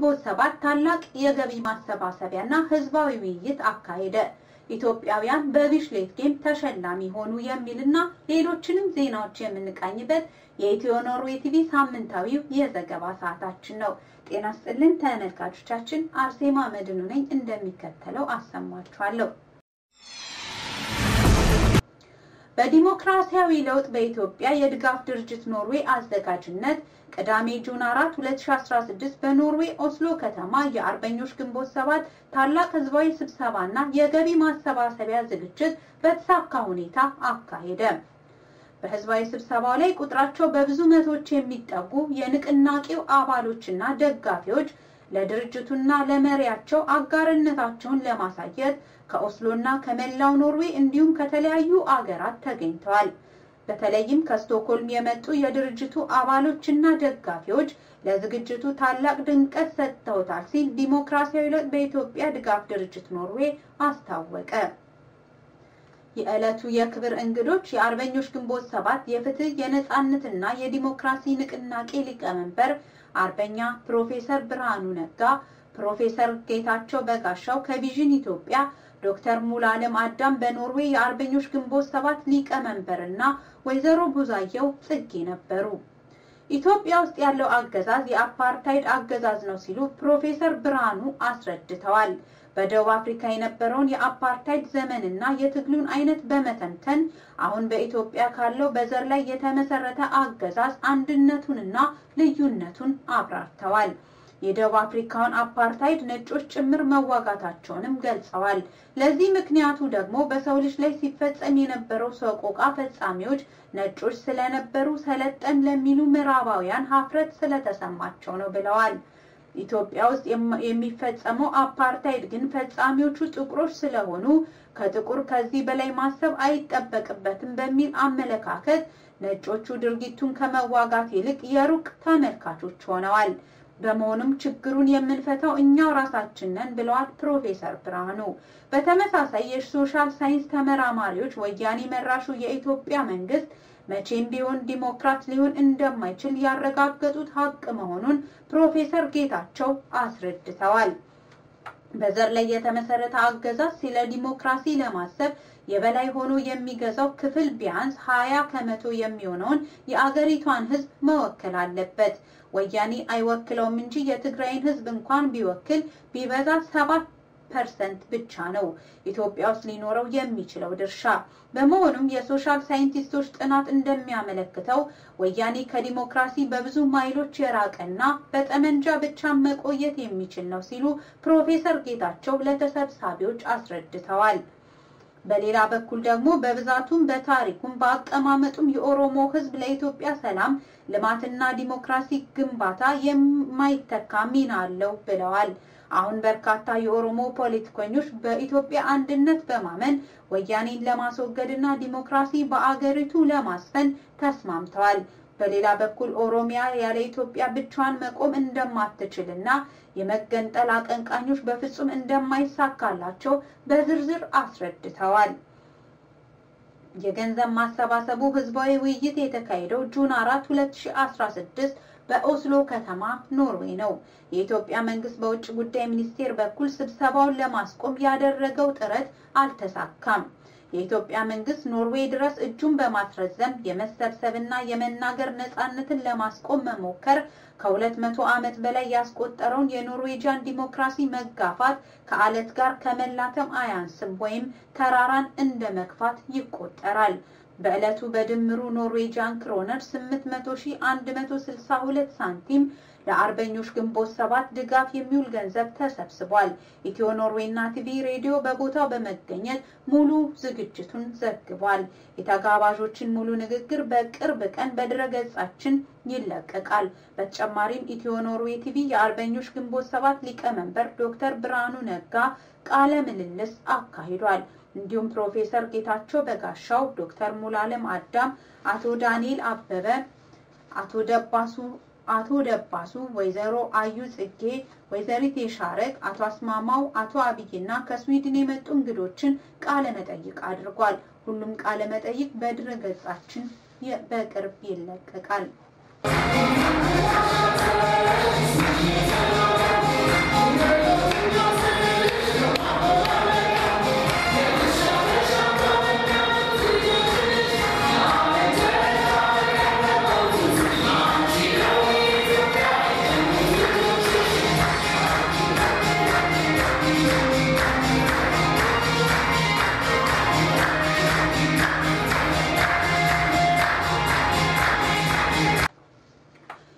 ግንቦት ሰባት ታላቅ የገቢ ማሰባሰቢያና ህዝባዊ ውይይት አካሄደ። ኢትዮጵያውያን በቢሽሌት ጌም ተሸላሚ ሆኑ የሚልና ሌሎችንም ዜናዎች የምንቃኝበት የኢትዮ ኖርዌይ ቲቪ ሳምንታዊው የዘገባ ሰዓታችን ነው። ጤና ስጥልን ተመልካቾቻችን፣ አርሴማ መድኑ ነኝ። እንደሚከተለው አሰማችኋለሁ። በዲሞክራሲያዊ ለውጥ በኢትዮጵያ የድጋፍ ድርጅት ኖርዌይ አዘጋጅነት ቅዳሜ ጁን 4 2016 በኖርዌይ ኦስሎ ከተማ የአርበኞች ግንቦት ሰባት ታላቅ ህዝባዊ ስብሰባና የገቢ ማሰባሰቢያ ዝግጅት በተሳካ ሁኔታ አካሄደ። በህዝባዊ ስብሰባው ላይ ቁጥራቸው በብዙ መቶዎች የሚጠጉ የንቅናቄው አባሎችና ደጋፊዎች ለድርጅቱና ለመሪያቸው አጋርነታቸውን ለማሳየት ከኦስሎና ከመላው ኖርዌይ እንዲሁም ከተለያዩ አገራት ተገኝተዋል። በተለይም ከስቶክሆልም የመጡ የድርጅቱ አባሎችና ደጋፊዎች ለዝግጅቱ ታላቅ ድምቀት ሰጥተውታል ሲል ዲሞክራሲያዊ ለውጥ በኢትዮጵያ ድጋፍ ድርጅት ኖርዌይ አስታወቀ። የዕለቱ የክብር እንግዶች የአርበኞች ግንቦት ሰባት የፍትህ የነጻነትና የዲሞክራሲ ንቅናቄ ሊቀመንበር አርበኛ ፕሮፌሰር ብርሃኑ ነጋ፣ ፕሮፌሰር ጌታቸው በጋሻው ከቪዥን ኢትዮጵያ ዶክተር ሙሉዓለም አዳም በኖርዌይ የአርበኞች ግንቦት ሰባት ሊቀመንበር እና ወይዘሮ ቡዛየው ጽጌ ነበሩ። ኢትዮጵያ ውስጥ ያለው አገዛዝ የአፓርታይድ አገዛዝ ነው ሲሉ ፕሮፌሰር ብርሃኑ አስረድተዋል። በደቡብ አፍሪካ የነበረውን የአፓርታይድ ዘመንና የትግሉን አይነት በመተንተን አሁን በኢትዮጵያ ካለው በዘር ላይ የተመሰረተ አገዛዝ አንድነቱንና ልዩነቱን አብራርተዋል። የደቡብ አፍሪካውን አፓርታይድ ነጮች ጭምር መዋጋታቸውንም ገልጸዋል። ለዚህ ምክንያቱ ደግሞ በሰው ልጅ ላይ ሲፈጸም የነበረው ሰቆቃ ፈጻሚዎች ነጮች ስለነበሩ ሰለጠን ለሚሉ ምዕራባውያን ሀፍረት ስለተሰማቸው ነው ብለዋል። ኢትዮጵያ ውስጥ የሚፈጸመው አፓርታይድ ግን ፈጻሚዎቹ ጥቁሮች ስለሆኑ ከጥቁር ከዚህ በላይ ማሰብ አይጠበቅበትም በሚል አመለካከት ነጮቹ ድርጊቱን ከመዋጋት ይልቅ የሩቅ ተመልካቾች ሆነዋል። በመሆኑም ችግሩን የምንፈታው እኛው ራሳችን ነን ብለዋል ፕሮፌሰር ብርሃኑ። በተመሳሳይ የሶሻል ሳይንስ ተመራማሪዎች ወያኔ መራሹ የኢትዮጵያ መንግስት መቼም ቢሆን ዲሞክራት ሊሆን እንደማይችል ያረጋገጡት ሀቅ መሆኑን ፕሮፌሰር ጌታቸው አስረድተዋል። በዘር ላይ የተመሰረተ አገዛዝ ስለ ዲሞክራሲ ለማሰብ የበላይ ሆኖ የሚገዛው ክፍል ቢያንስ ሀያ ከመቶ የሚሆነውን የአገሪቷን ሕዝብ መወከል አለበት። ወያኔ አይወክለውም እንጂ የትግራይን ሕዝብ እንኳን ቢወክል ቢበዛ ሰባት ፐርሰንት ብቻ ነው ኢትዮጵያ ውስጥ ሊኖረው የሚችለው ድርሻ። በመሆኑም የሶሻል ሳይንቲስቶች ጥናት እንደሚያመለክተው ወያኔ ከዲሞክራሲ በብዙ ማይሎች የራቀና በጠመንጃ ብቻ መቆየት የሚችል ነው ሲሉ ፕሮፌሰር ጌታቸው ለተሰብሳቢዎች አስረድተዋል። በሌላ በኩል ደግሞ በብዛቱም በታሪኩም በአቀማመጡም የኦሮሞ ህዝብ ለኢትዮጵያ ሰላም ልማትና ዲሞክራሲ ግንባታ የማይተካ ሚና አለው ብለዋል። አሁን በርካታ የኦሮሞ ፖለቲከኞች በኢትዮጵያ አንድነት በማመን ወያኔን ለማስወገድና ዲሞክራሲ በአገሪቱ ለማስፈን ተስማምተዋል። በሌላ በኩል ኦሮሚያ ያለ ኢትዮጵያ ብቻዋን መቆም እንደማትችልና የመገንጠል አቀንቃኞች በፍጹም እንደማይሳካላቸው በዝርዝር አስረድተዋል። የገንዘብ ማሰባሰቡ ህዝባዊ ውይይት የተካሄደው ጁን 4 2016 በኦስሎ ከተማ ኖርዌይ ነው። የኢትዮጵያ መንግስት በውጭ ጉዳይ ሚኒስቴር በኩል ስብሰባውን ለማስቆም ያደረገው ጥረት አልተሳካም። የኢትዮጵያ መንግስት ኖርዌይ ድረስ እጁን በማስረዘም የመሰብሰብና የመናገር ነጻነትን ለማስቆም መሞከር ከሁለት መቶ ዓመት በላይ ያስቆጠረውን የኖርዌጂያን ዲሞክራሲ መጋፋት ከአለት ጋር ከመላተም አያንስም ወይም ተራራን እንደ መግፋት ይቆጠራል። በዕለቱ በድምሩ ኖርዌጂያን ክሮነር 8162 ሳንቲም ለአርበኞች ግንቦት ሰባት ድጋፍ የሚውል ገንዘብ ተሰብስቧል። ኢትዮ ኖርዌይና ቲቪ ሬዲዮ በቦታው በመገኘት ሙሉ ዝግጅቱን ዘግቧል። የተጋባዦችን ሙሉ ንግግር በቅርብ ቀን በድረገጻችን ይለቀቃል። በተጨማሪም ኢትዮ ኖርዌይ ቲቪ የአርበኞች ግንቦት ሰባት ሊቀመንበር ዶክተር ብርሃኑ ነጋ ቃለ ምልልስ አካሂዷል። እንዲሁም ፕሮፌሰር ጌታቸው በጋሻው፣ ዶክተር ሙሉዓለም አዳም፣ አቶ ዳንኤል አበበ፣ አቶ ደባሱ አቶ ደባሱ፣ ወይዘሮ አዩ ጽጌ፣ ወይዘሪት የሻረግ፣ አቶ አስማማው፣ አቶ አብይና ከስዊድን የመጡ እንግዶችን ቃለ መጠይቅ አድርጓል። ሁሉም ቃለ መጠይቅ በድረ ገጻችን በቅርብ ይለቀቃል።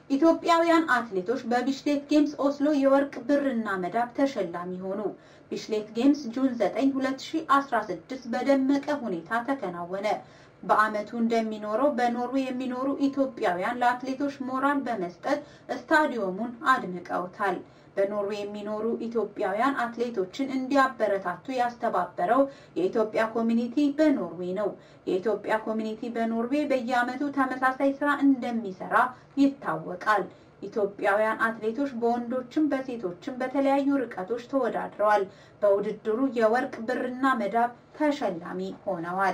ኢትዮጵያውያን አትሌቶች በቢሽሌት ጌምስ ኦስሎ የወርቅ ብርና መዳብ ተሸላሚ ሆኑ። ቢሽሌት ጌምስ ጁን 9 2016 በደመቀ ሁኔታ ተከናወነ። በዓመቱ እንደሚኖረው በኖርዌይ የሚኖሩ ኢትዮጵያውያን ለአትሌቶች ሞራል በመስጠት ስታዲየሙን አድምቀውታል። በኖርዌይ የሚኖሩ ኢትዮጵያውያን አትሌቶችን እንዲያበረታቱ ያስተባበረው የኢትዮጵያ ኮሚኒቲ በኖርዌይ ነው። የኢትዮጵያ ኮሚኒቲ በኖርዌይ በየዓመቱ ተመሳሳይ ስራ እንደሚሰራ ይታወቃል። ኢትዮጵያውያን አትሌቶች በወንዶችም በሴቶችም በተለያዩ ርቀቶች ተወዳድረዋል። በውድድሩ የወርቅ ብርና መዳብ ተሸላሚ ሆነዋል።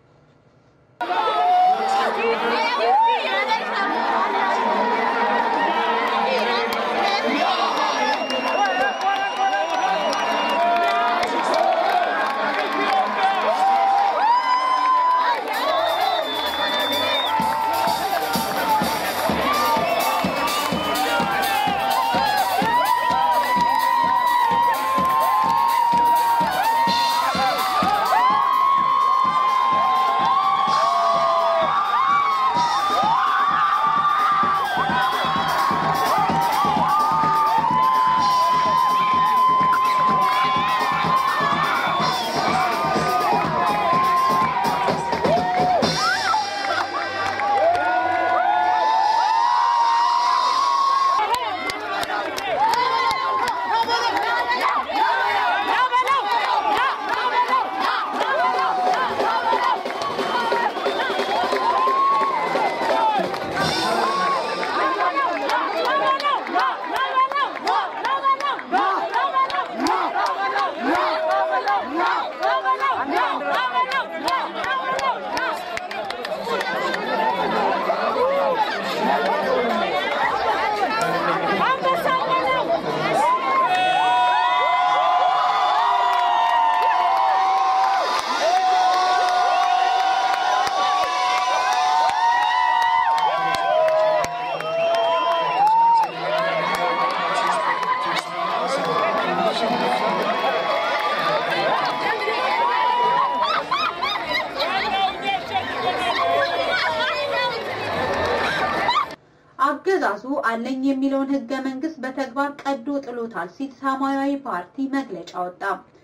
አገዛዙ አለኝ የሚለውን ህገ መንግስት በተግባር ቀዶ ጥሎታል ሲል ሰማያዊ ፓርቲ መግለጫ ወጣ።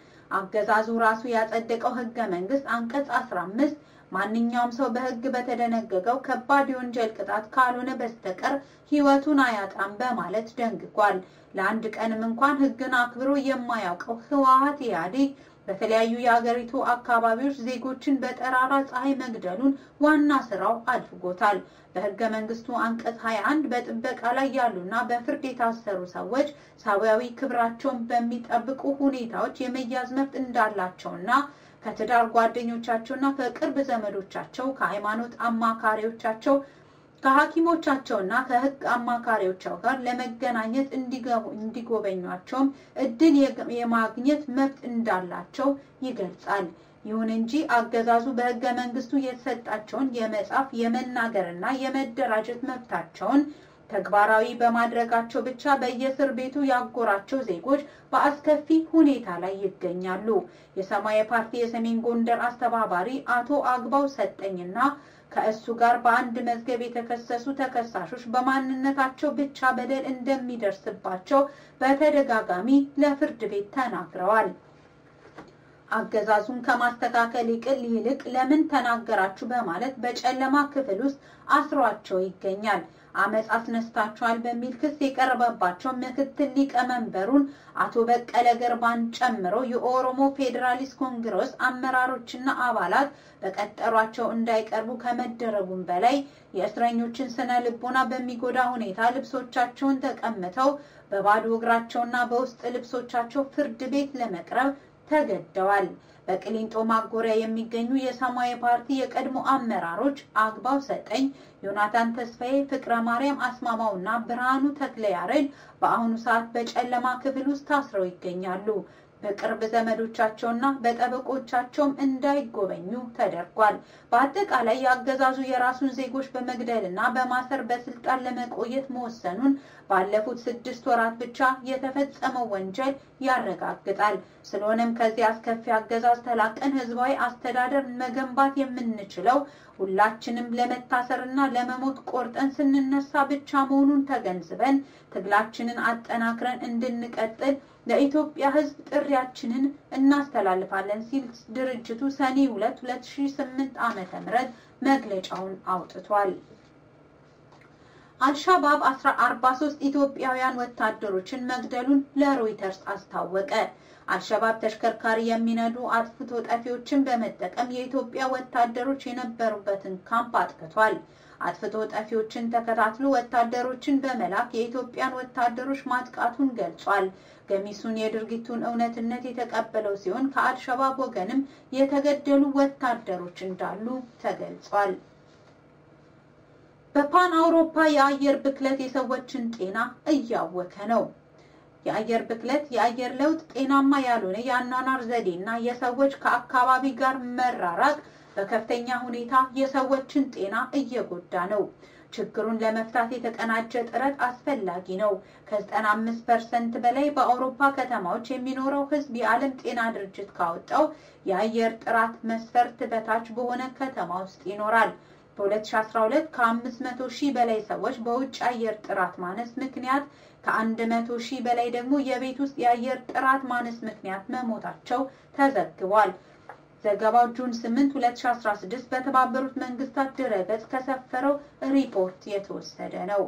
አገዛዙ ራሱ ያጸደቀው ህገ መንግስት አንቀጽ 15 ማንኛውም ሰው በህግ በተደነገገው ከባድ የወንጀል ቅጣት ካልሆነ በስተቀር ህይወቱን አያጣም በማለት ደንግጓል። ለአንድ ቀንም እንኳን ህግን አክብሮ የማያውቀው ህወሓት ኢህአዴግ በተለያዩ የሀገሪቱ አካባቢዎች ዜጎችን በጠራራ ፀሐይ መግደሉን ዋና ስራው አድርጎታል። በህገ መንግስቱ አንቀጽ 21 በጥበቃ ላይ ያሉና በፍርድ የታሰሩ ሰዎች ሰብአዊ ክብራቸውን በሚጠብቁ ሁኔታዎች የመያዝ መብት እንዳላቸውና ከትዳር ጓደኞቻቸውና ከቅርብ ዘመዶቻቸው ከሃይማኖት አማካሪዎቻቸው ከሐኪሞቻቸውና ከህግ አማካሪዎቻቸው ጋር ለመገናኘት እንዲጎበኟቸውም እድል የማግኘት መብት እንዳላቸው ይገልጻል። ይሁን እንጂ አገዛዙ በህገ መንግስቱ የተሰጣቸውን የመጻፍ የመናገርና የመደራጀት መብታቸውን ተግባራዊ በማድረጋቸው ብቻ በየእስር ቤቱ ያጎራቸው ዜጎች በአስከፊ ሁኔታ ላይ ይገኛሉ። የሰማያዊ ፓርቲ የሰሜን ጎንደር አስተባባሪ አቶ አግባው ሰጠኝና ከእሱ ጋር በአንድ መዝገብ የተከሰሱ ተከሳሾች በማንነታቸው ብቻ በደል እንደሚደርስባቸው በተደጋጋሚ ለፍርድ ቤት ተናግረዋል። አገዛዙን ከማስተካከል ይቅል ይልቅ ለምን ተናገራችሁ በማለት በጨለማ ክፍል ውስጥ አስሯቸው ይገኛል። አመፅ አስነስታችኋል በሚል ክስ የቀረበባቸው ምክትል ሊቀመንበሩን አቶ በቀለ ገርባን ጨምሮ የኦሮሞ ፌዴራሊስት ኮንግረስ አመራሮችና አባላት በቀጠሯቸው እንዳይቀርቡ ከመደረጉም በላይ የእስረኞችን ስነ ልቦና በሚጎዳ ሁኔታ ልብሶቻቸውን ተቀምተው በባዶ እግራቸውና በውስጥ ልብሶቻቸው ፍርድ ቤት ለመቅረብ ተገደዋል። በቅሊንጦ ማጎሪያ የሚገኙ የሰማያዊ ፓርቲ የቀድሞ አመራሮች አግባው ሰጠኝ፣ ዮናታን ተስፋዬ፣ ፍቅረ ማርያም አስማማው እና ብርሃኑ ተክለ ያሬድ በአሁኑ ሰዓት በጨለማ ክፍል ውስጥ ታስረው ይገኛሉ። በቅርብ ዘመዶቻቸውና በጠበቆቻቸውም እንዳይጎበኙ ተደርጓል። በአጠቃላይ የአገዛዙ የራሱን ዜጎች በመግደልና በማሰር በስልጣን ለመቆየት መወሰኑን ባለፉት ስድስት ወራት ብቻ የተፈጸመው ወንጀል ያረጋግጣል። ስለሆነም ከዚህ አስከፊ አገዛዝ ተላቀን ህዝባዊ አስተዳደር መገንባት የምንችለው ሁላችንም ለመታሰርና ለመሞት ቆርጠን ስንነሳ ብቻ መሆኑን ተገንዝበን ትግላችንን አጠናክረን እንድንቀጥል ለኢትዮጵያ ህዝብ ጥሪያችንን እናስተላልፋለን ሲል ድርጅቱ ሰኔ 2 2008 ዓመተ ምህረት መግለጫውን አውጥቷል። አልሻባብ 43 ኢትዮጵያውያን ወታደሮችን መግደሉን ለሮይተርስ አስታወቀ። አልሸባብ ተሽከርካሪ የሚነዱ አጥፍቶ ጠፊዎችን በመጠቀም የኢትዮጵያ ወታደሮች የነበሩበትን ካምፕ አጥቅቷል። አጥፍቶ ጠፊዎችን ተከታትሎ ወታደሮችን በመላክ የኢትዮጵያን ወታደሮች ማጥቃቱን ገልጿል። ገሚሱን የድርጊቱን እውነትነት የተቀበለው ሲሆን ከአልሸባብ ወገንም የተገደሉ ወታደሮች እንዳሉ ተገልጿል። በፓን አውሮፓ የአየር ብክለት የሰዎችን ጤና እያወከ ነው። የአየር ብክለት፣ የአየር ለውጥ፣ ጤናማ ያልሆነ የአኗኗር ዘዴና የሰዎች ከአካባቢ ጋር መራራቅ በከፍተኛ ሁኔታ የሰዎችን ጤና እየጎዳ ነው። ችግሩን ለመፍታት የተቀናጀ ጥረት አስፈላጊ ነው። ከ95 ፐርሰንት በላይ በአውሮፓ ከተማዎች የሚኖረው ሕዝብ የዓለም ጤና ድርጅት ካወጣው የአየር ጥራት መስፈርት በታች በሆነ ከተማ ውስጥ ይኖራል። በ2012 ከ500 ሺህ በላይ ሰዎች በውጭ አየር ጥራት ማነስ ምክንያት ከ100 ሺህ በላይ ደግሞ የቤት ውስጥ የአየር ጥራት ማነስ ምክንያት መሞታቸው ተዘግቧል። ዘገባው ጁን 8 2016 በተባበሩት መንግስታት ድረገጽ ከሰፈረው ሪፖርት የተወሰደ ነው።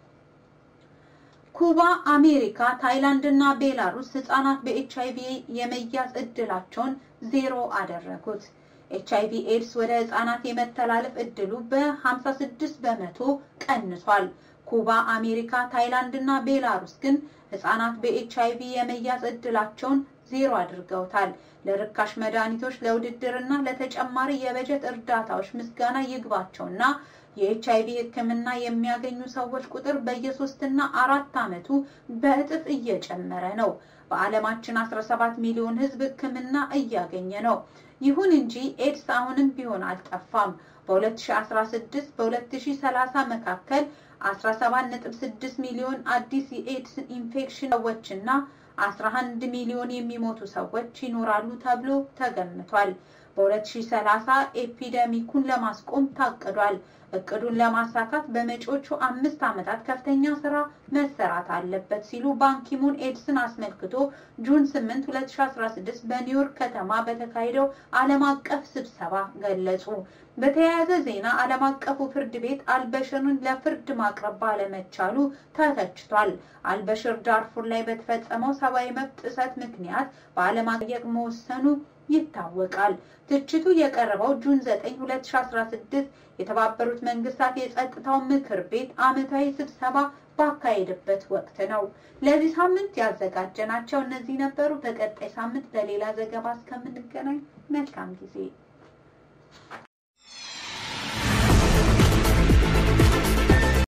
ኩባ፣ አሜሪካ፣ ታይላንድ እና ቤላሩስ ህጻናት በኤች አይቪ የመያዝ እድላቸውን ዜሮ አደረጉት። ኤች አይቪ ኤድስ ወደ ህጻናት የመተላለፍ እድሉ በ56 በመቶ ቀንሷል። ኩባ፣ አሜሪካ፣ ታይላንድ እና ቤላሩስ ግን ህጻናት በኤች አይቪ የመያዝ እድላቸውን ዜሮ አድርገውታል። ለርካሽ መድኃኒቶች፣ ለውድድርና ለተጨማሪ የበጀት እርዳታዎች ምስጋና ይግባቸውና የኤች አይቪ ሕክምና የሚያገኙ ሰዎች ቁጥር በየሶስትና አራት ዓመቱ በእጥፍ እየጨመረ ነው። በዓለማችን 17 ሚሊዮን ህዝብ ሕክምና እያገኘ ነው። ይሁን እንጂ ኤድስ አሁንም ቢሆን አልጠፋም። በ2016 በ2030 መካከል 17.6 ሚሊዮን አዲስ የኤድስ ኢንፌክሽን ሰዎችና 11 ሚሊዮን የሚሞቱ ሰዎች ይኖራሉ ተብሎ ተገምቷል። በ2030 ኤፒደሚኩን ለማስቆም ታቅዷል። እቅዱን ለማሳካት በመጪዎቹ አምስት ዓመታት ከፍተኛ ስራ መሰራት አለበት ሲሉ ባንኪሙን ኤድስን አስመልክቶ ጁን 8 2016 በኒውዮርክ ከተማ በተካሄደው ዓለም አቀፍ ስብሰባ ገለጹ። በተያያዘ ዜና ዓለም አቀፉ ፍርድ ቤት አልበሽርን ለፍርድ ማቅረብ ባለመቻሉ ተተችቷል። አልበሽር ዳርፉር ላይ በተፈጸመው ሰብአዊ መብት ጥሰት ምክንያት በዓለም አቀፍ መወሰኑ ይታወቃል። ትችቱ የቀረበው ጁን 9 2016 የተባበሩት መንግስታት የጸጥታው ምክር ቤት ዓመታዊ ስብሰባ ባካሄደበት ወቅት ነው። ለዚህ ሳምንት ያዘጋጀናቸው እነዚህ ነበሩ። በቀጣይ ሳምንት በሌላ ዘገባ እስከምንገናኝ መልካም ጊዜ